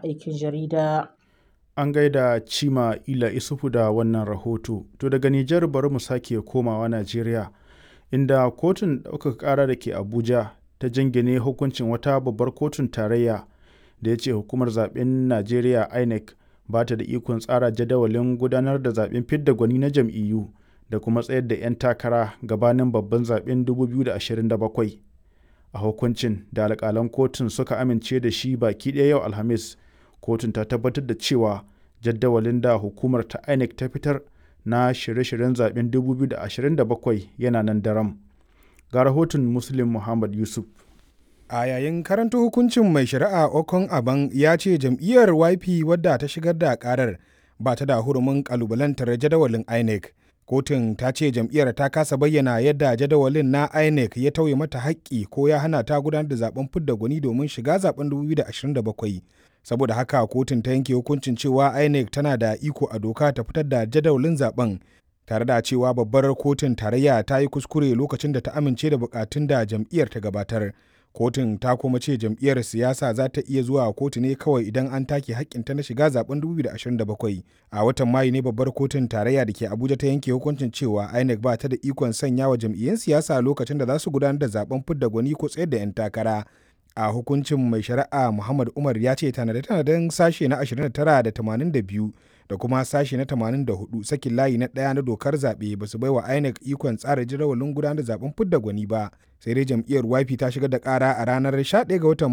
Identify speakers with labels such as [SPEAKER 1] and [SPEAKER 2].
[SPEAKER 1] aikin jarida.
[SPEAKER 2] An gaida Cima Ila Isufu da wannan rahoto. To daga Nijar bari mu sake komawa Najeriya, inda kotun ɗaukaka ƙara da ke Abuja ta jingine hukuncin wata babbar kotun tarayya da ya ce hukumar zaben Najeriya INEC ba ta da ikon tsara jadawalin gudanar da zaben fidda gwani na jam'iyyu da kuma tsayar da 'yan takara gabanin babban zaben 2027. A hukuncin da alƙalan kotun suka amince da shi baki ɗaya yau Alhamis, kotun ta tabbatar da cewa jadawalin da hukumar ta INEC ta fitar na shirye-shiryen zaben 2027 yana nan daram. Ga rahoton Muslim Muhammad Yusuf.
[SPEAKER 3] A yayin karanta hukuncin mai shari'a Okon Aban ya ce jam'iyyar YP wadda ta shigar da karar ba ta da hurumin kalubalantar jadawalin INEC. Kotun ta ce jam'iyyar ta kasa bayyana yadda jadawalin na INEC ya tauye mata haƙƙi ko ya hana ta gudanar da zaben fidda gwani domin shiga zaben 2027. Saboda haka kotun ta yanke hukuncin cewa INEC tana da iko a doka ta fitar da jadawalin zaben tare da cewa babbar kotun tarayya ta yi kuskure lokacin da ta amince da bukatun da jam'iyyar ta gabatar. kotun ta kuma ce jam'iyyar siyasa za ta iya zuwa kotu ne kawai idan an take hakkinta na shiga zaben 2027 a watan mayu ne babbar kotun tarayya da ke abuja ta yanke hukuncin cewa inec ba ta da ikon sanya wa jam'iyyun siyasa lokacin da za su gudanar da zaben fidda gwani ko tsayar da 'yan takara a hukuncin mai shari'a muhammad umar ya ce tanade-tanaden sashe na 29 da 82 da kuma sashe na 84 sakin layi na ɗaya na dokar zaɓe ba su baiwa INEC ikon tsara jadawalin gudanar da zaben fidda gwani ba sai dai jam'iyyar YP ta shigar da ƙara a ranar 11 ga watan